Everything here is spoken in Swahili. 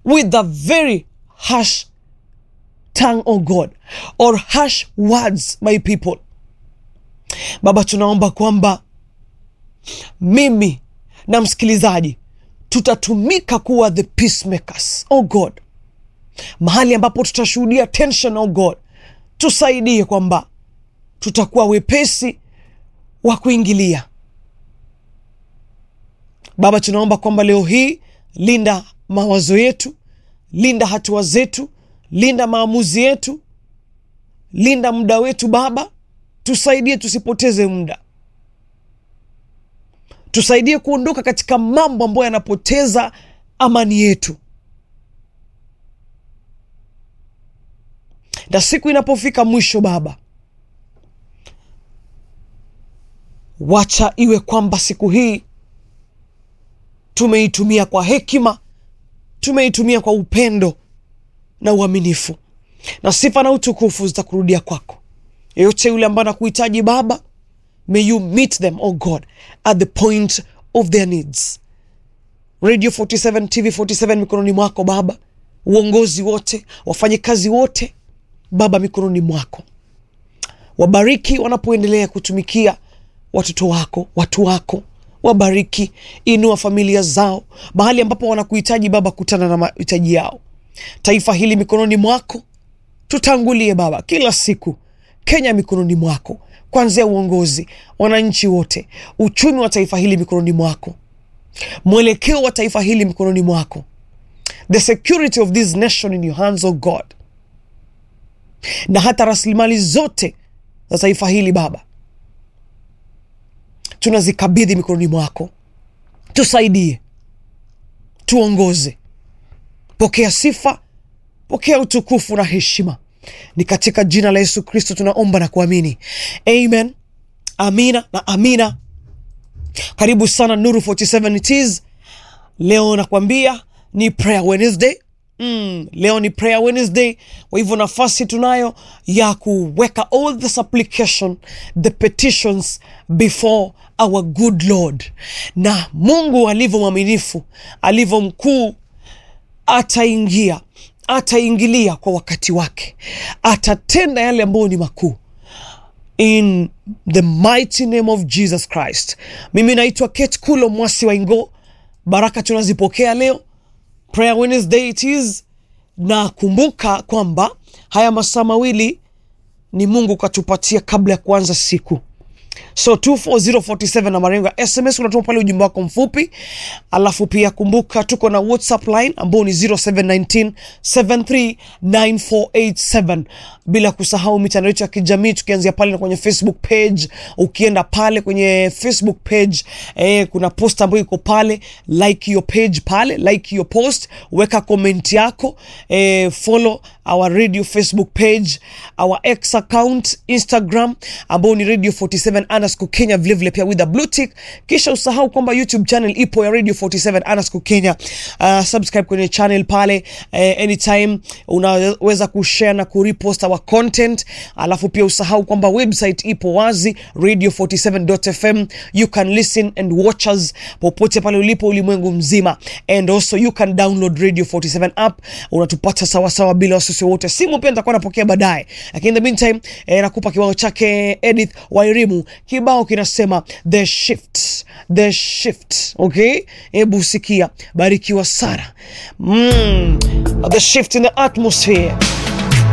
with a very harsh tongue oh god or harsh words my people baba tunaomba kwamba mimi na msikilizaji tutatumika kuwa the peacemakers oh god mahali ambapo tutashuhudia tension oh god tusaidie kwamba tutakuwa wepesi wa kuingilia baba tunaomba kwamba leo hii linda mawazo yetu linda hatua zetu linda maamuzi yetu linda muda wetu baba tusaidie tusipoteze muda tusaidie kuondoka katika mambo ambayo yanapoteza amani yetu na siku inapofika mwisho baba wacha iwe kwamba siku hii tumeitumia kwa hekima tumeitumia kwa upendo na uaminifu na sifa na utukufu zitakurudia kwako yeyote yule ambaye anakuhitaji baba may you meet them oh god at the point of their needs radio 47 tv 47 mikononi mwako baba uongozi wote wafanyikazi wote baba mikononi mwako wabariki wanapoendelea kutumikia watoto wako watu wako wabariki inua familia zao mahali ambapo wanakuhitaji baba kutana na mahitaji yao taifa hili mikononi mwako tutangulie baba kila siku kenya mikononi mwako kwanzia uongozi wananchi wote uchumi wa taifa hili mikononi mwako mwelekeo wa taifa hili mikononi mwako the security of this nation in your hands oh god na hata rasilimali zote za taifa hili baba tunazikabidhi mikononi mwako tusaidie tuongoze pokea sifa pokea utukufu na heshima ni katika jina la yesu kristo tunaomba na kuamini amen amina na amina karibu sana nuru 47 it is leo nakwambia ni prayer wednesday Mm, leo ni prayer wednesday kwa hivyo nafasi tunayo ya kuweka all the supplication the petitions before our good lord na mungu alivyo mwaminifu alivyo mkuu ataingia ataingilia kwa wakati wake atatenda yale ambayo ni makuu in the mighty name of jesus christ mimi naitwa kate kulo mwasi wa ingo baraka tunazipokea leo prayer wednesday it is na kumbuka kwamba haya masaa mawili ni mungu katupatia kabla ya kuanza siku so 24047 na marengo ya sms unatuma pale ujumbe wako mfupi alafu pia kumbuka tuko na whatsapp line ambao ni 0719 739487 bila kusahau mitandao yetu ya kijamii tukianzia pale na kwenye facebook page ukienda pale kwenye facebook page eh, kuna post ambayo iko pale like hiyo page pale like hiyo post weka comment yako eh, follow our radio facebook page our x account instagram ambao ni radio 47 underscore kenya vilevile pia with a blue tick kisha usahau kwamba youtube channel ipo ya radio 47 underscore kenya uh, subscribe kwenye channel pale uh, anytime unaweza kushare na kurepost our content alafu pia usahau kwamba website ipo wazi radio 47fm you can listen and watch us popote pale ulipo ulimwengu mzima and also you can download radio 47 app unatupata sawasawa bila wasiwasi wote simu pia nitakuwa napokea baadaye lakini in the meantime eh, nakupa kibao chake edith wairimu kibao kinasema the shift the shift okay hebu sikia barikiwa sana mm, the shift in the atmosphere